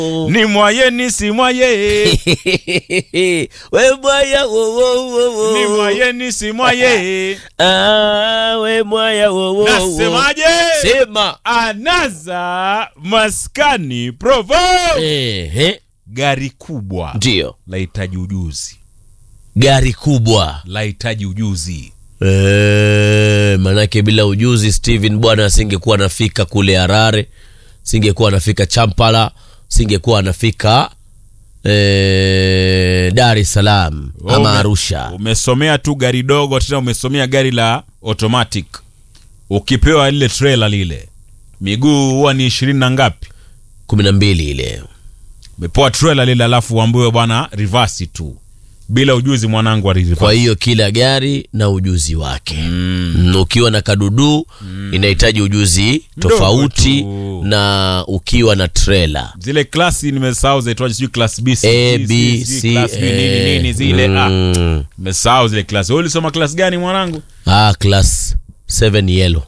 ni mwaye ni si mwaye we mwaya wo wo wo wo. ni mwaye ni si mwaye Ah, we mwaya wo wo wo. nasemaje Sema. anaza maskani provo Ehe, gari kubwa ndio lahitaji ujuzi gari kubwa lahitaji ujuzi Eh, manake bila ujuzi Steven bwana asingekuwa anafika kule Harare, singekuwa anafika Champala, singekuwa anafika eh, Dar es Salaam Wewe ama ume- Arusha. umesomea tu gari dogo tena umesomea gari la automatic ukipewa lile trailer lile miguu huwa ni ishirini na ngapi kumi na mbili ile umepewa trailer lile alafu uambiwe bwana reverse tu bila ujuzi mwanangu wa reverse. kwa hiyo kila gari na ujuzi wake mm. ukiwa na kadudu inahitaji ujuzi Mdogo tofauti tu. na ukiwa na trailer zile klasi nimesahau zaitwaje sijui class B, C, A, C, B, C, C, class B, nini, nini zile ah, mm. nimesahau zile klasi wewe ulisoma class gani mwanangu ah, class 7 yellow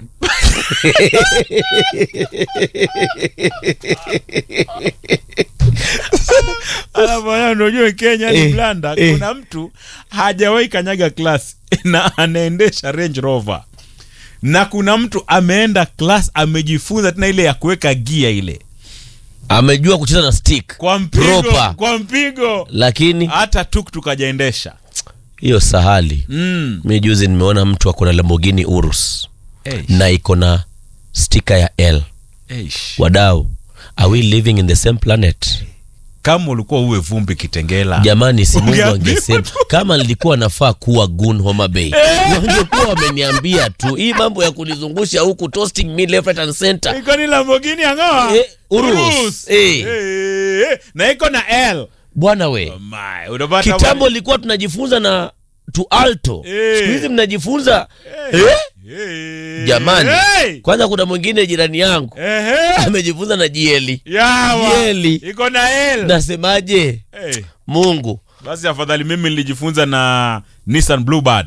alafu haya ndio ujue Kenya ni Eh, blanda eh. kuna mtu hajawahi kanyaga class na anaendesha Range Rover na kuna mtu ameenda class amejifunza tena ile ya kuweka gia ile amejua kucheza na stick kwa mpigo Proper. kwa mpigo lakini hata tuktuk hajaendesha hiyo sahali mm. mi juzi nimeona mtu ako na Lamborghini Urus Eish, na iko na stika ya L eish. wadau are we living in the same planet kama ulikuwa uwe vumbi kitengela jamani si mungu Ungeambiwa angesema tu. kama nilikuwa nafaa kuwa gun homa bay wangekuwa wameniambia tu hii mambo ya kunizungusha huku toasting me left right and center iko ni Lamborghini angawa Eh, Urus. Eh. Eh, na iko na L bwana we My, unapata kitambo ilikuwa tunajifunza na tu alto Eh. siku hizi mnajifunza Eh. eh? Eh. jamani Hey. kwanza kuna mwingine jirani yangu Ehe. amejifunza na jieli Yawa. Yeli. iko na L nasemaje Eh, mungu basi afadhali mimi nilijifunza na Nissan Bluebird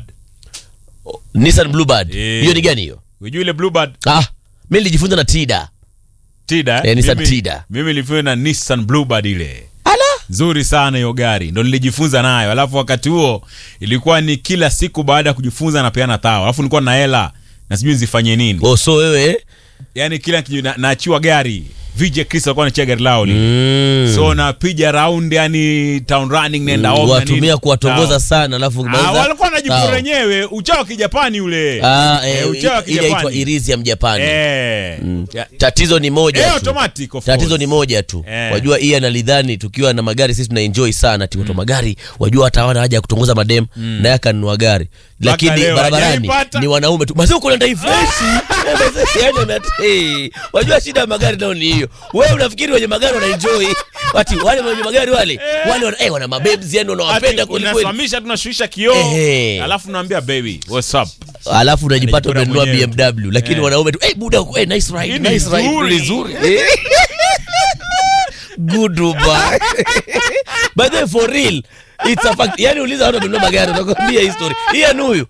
nissan bluebird Eh. hiyo ni gani hiyo unajua ile Bluebird ah mi nilijifunza na tida Tida Eh, Nissan mimi, Tida. mimi nilifunza na Nissan Bluebird ile ala nzuri sana hiyo gari ndo nilijifunza nayo alafu wakati huo ilikuwa ni kila siku baada ya kujifunza napeana tao alafu nilikuwa na hela na sijui nizifanye nini oh, so wewe yani kila kiju- na- naachiwa gari vj chris alikuwa anachia gari lao lile mm. so napiga round yani town running nenda home na watumia nini. kuwatongoza Sawa. sana alafu Ah, ukimaliza- walikuwa wanajipura Sawa. wenyewe uchao wa kijapani ule Ah, Eh, eh, uchao wa ile inaitwa kijapani irizi ya mjapani Eh. Ya- tatizo ni moja Eh, tu. automatic, of tatizo course. ni moja tu Eh. wajua iye analidhani tukiwa na magari sisi tunaenjoy sana timoto magari wajua hata hawana haja ya kutongoza madem naye akanunua gari lakini leo barabarani hajaipata. ni wanaume tu mazee uko na ndai freshi yani una- hey, wajua shida ya magari nao ni hiyo wewe unafikiri wenye magari wanaenjoy wati wale wenye magari wale wale wana, eh, wana mabebs yani wanawapenda Ati kwelikweli unasimamisha tunashushisha kioo Ehe. alafu naambia baby what's up alafu unajipata Anajipata umenunua mwenyewe. BMW lakini Eh. wanaume tu hey, buda hey, nice ride, Hii ni nice ride, nzuri." ni nzuri Eh. good Dubai by the way for real it's a fact yani uliza watu wamenunua magari utakwambia history hii anu huyu